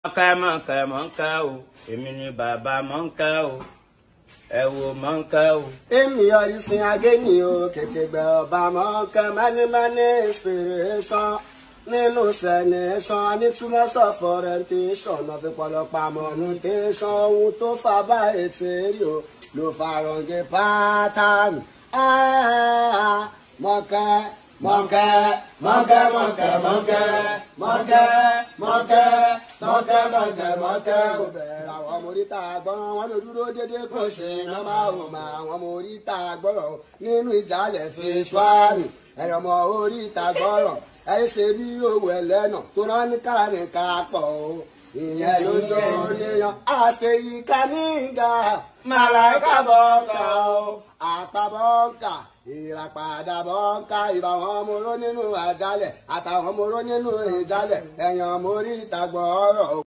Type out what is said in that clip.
mọ̀ọ́ká mọ̀ọ́ká mọ̀ọ́ká o èmi ni bàbá mọ̀ọ́ká o ẹ wo mọ̀ọ́ká o. èmi yọrí sin agéni o kèkégbè ọba mọ̀ọ́ká mánimání inspiration nínú sẹ̀nẹ̀sán anítúmọ̀ sọ orientation náà fi pọ̀lọpọ̀ amọ̀nùtẹ́sán ohun tó fà bá ètè rí o ló farangé pátánù mọ̀ọ́ká mọ̀ọ́ká mọ̀ọ́ká mọ̀ọ́ká mọ̀ọ́ká mọ̀ọ́ká mọ̀ọ́ká mọ̀ọ́ká mọ̀ọ́ká mọ̀ọ́ká kò bẹ̀rẹ̀ àwọn ọmọ oríta gbọ́n wọn ló dúró dédé kò ṣe iná máa hù mà àwọn ọmọ oríta gbọ́rọ̀ nínú ìjàlẹ̀ fi ṣáàrì ẹ̀yọ̀ ọmọ oríta gbọ́rọ̀ ẹ ṣe bí owó ẹlẹ́nà tó rán ní káàrin ká pọ̀ o ìyẹn ló jọ léèyàn àṣeyíká nígbà màláìka bọ́ọ̀kà o àtàbọ̀ọ̀kà ìràpadà bọ́ọ̀kà ìbá wọn ọmọ oró nínú àjálẹ̀ àtàwọn ọmọ oró nínú ìjálẹ̀ ẹ̀yàn ọmọ orí ìta gbọ́ọ̀rọ̀